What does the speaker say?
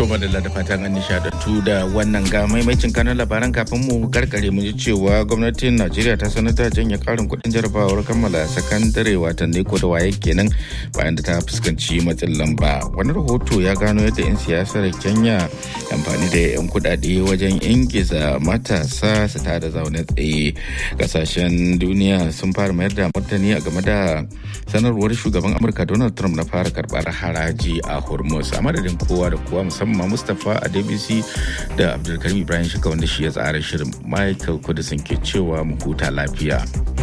To madalla da fatan an nishadantu da wannan ga maimacin kanan labaran kafin mu karkare mu ji cewa gwamnatin Najeriya ta sanar da janye karin kuɗin jarabawar kammala sakandare watan ko da waye kenan bayan da ta fuskanci matsin lamba. Wani rahoto ya gano yadda 'yan siyasar Kenya amfani da 'yan kuɗaɗe wajen ingiza matasa su tada zaune tsaye. Kasashen duniya sun fara mayar da martani a game da sanarwar shugaban Amurka Donald Trump na fara karɓar haraji a Hormuz. A madadin kowa da kowa musamman Mustapha a DBC da Abdulkarim Ibrahim Shika wanda shi ya tsara shirin Michael Kudisin ke cewa mu huta lafiya.